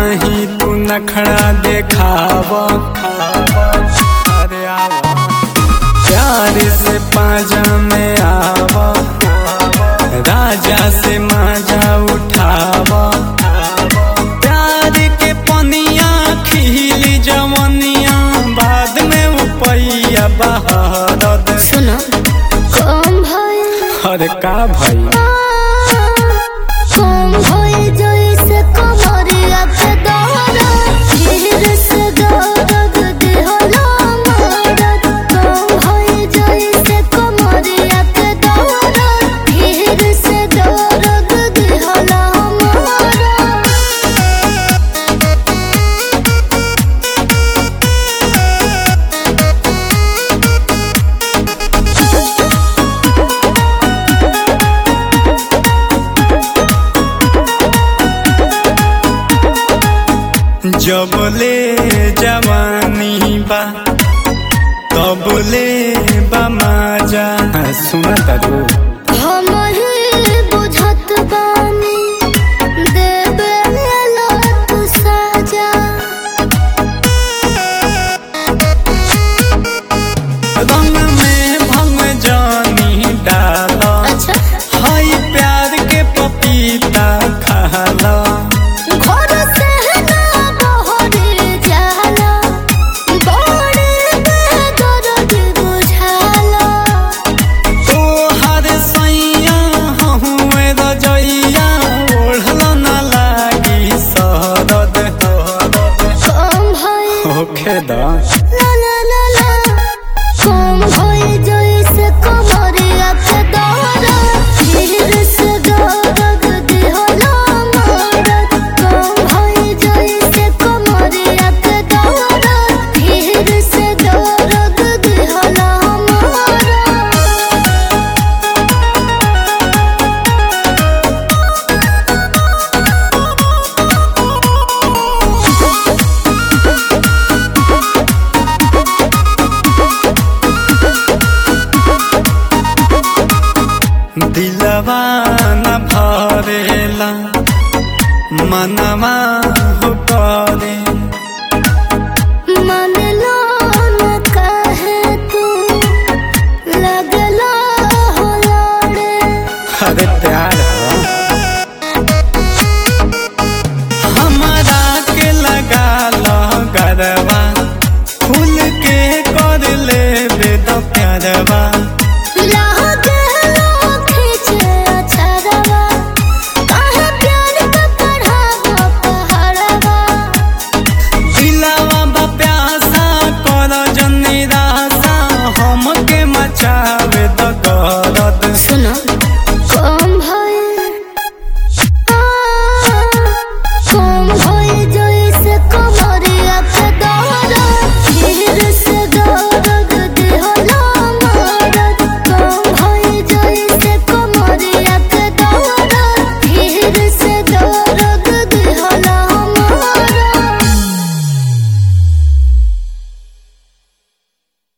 नहीं तू नखड़ा देखाव अरे आवा प्यार से पाजा में आवा राजा से माजा उठावा प्यार के पनिया खिली जवनिया बाद में उपैया बहारद सुनो कम भइल अरे का भाई कम भइल जइसे कमरिया के दौरा धीर से दर्द देहला मरद कम भइल जइसे कमरिया के दौरा धीर से दर्द देहला मरद जब ले जवानी बा तब ले बा माजा सुना तारू हम ही बुझत बानी देबे ला तू सजा रंग में भंग जानी डाल अच्छा हाय प्यार के पपीता खाला घर से ना बहरे जाला बड़े दर्द बुझाला तो हर सैया हुए रजैया ओढ़ल न लागी सरद कम भइल होखे दा ला ला ला ला कम भइल जइसे कमरिया के दौरा धीर से दर्द देहला मरद कम भइल जइसे कमरिया के दौरा धीर से दर्द देहला मरद दिलवा न भरेला मनवा